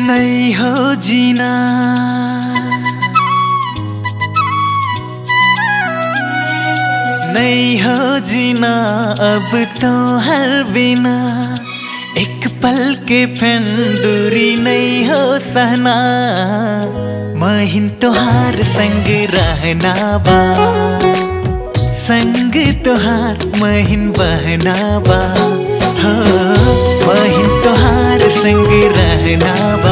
नहीं हो जीना नहीं हो जीना अब तो हर बिना एक पल के फिर दूरी नहीं हो सहना महीन तोहार संग रहना बा संग तोहार महीन बहना बा हो महीन तोहार संग रहना बा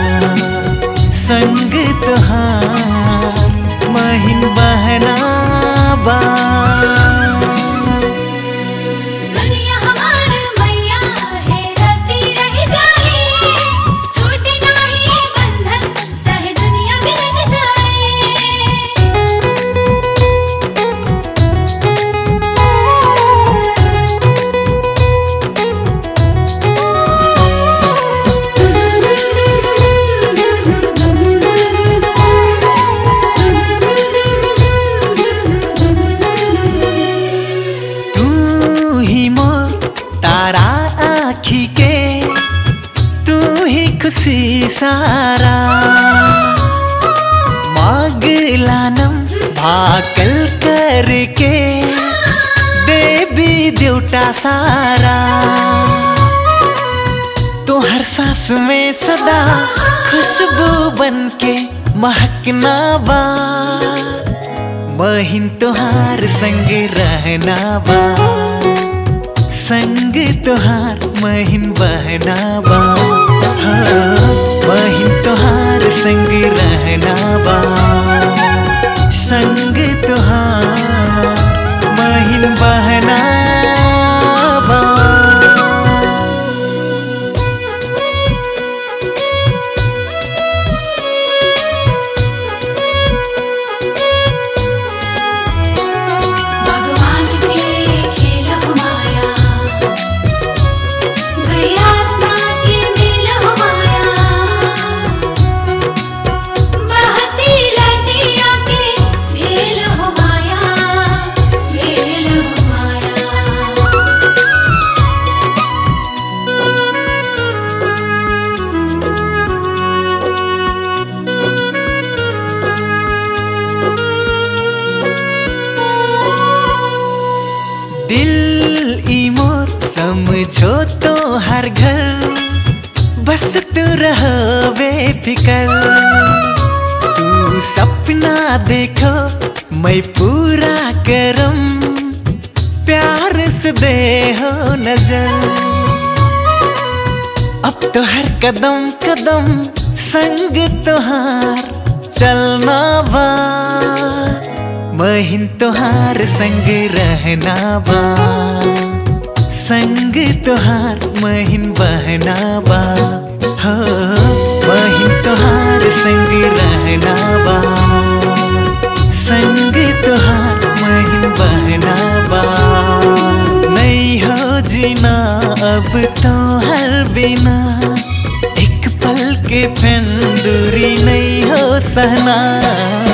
संग तोहार महीन बहना बा दुनिया हमार मैया है रती रह जाए छूटे नाही बंधन चाहे दुनिया बिलट तू ही मोर तारा आखी के तू ही खुशी सारा माग लानम भाकल करके देवी देवता सारा तो हर सांस में सदा खुशबू बन के महकना बा महीन तोहार संग रहना बा संग तोहार महीन बहना बा हाँ, महीन तोहार संग रहना बा संग तोहार महीन बहना बा भगवान के खेल माया गैरात्मा के मेल माया बहती लदिया के भेल हो माया भेल हो माया दिल ई मोर समझो तो हर घर बस तू रहो बेफिकर तू सपना देखो मैं पूरा करम प्यार से दे हो नजर अब तो हर कदम कदम संग तुहार चलना बा महीन तुहार संग रहना बा संग तुहार महीन बहना बा हो महीन तुहार संग रहना बा संग तुहार महीन बहना बा नहीं हो जीना अब तो हर बिना एक पल के फिर दूरी नहीं हो सहना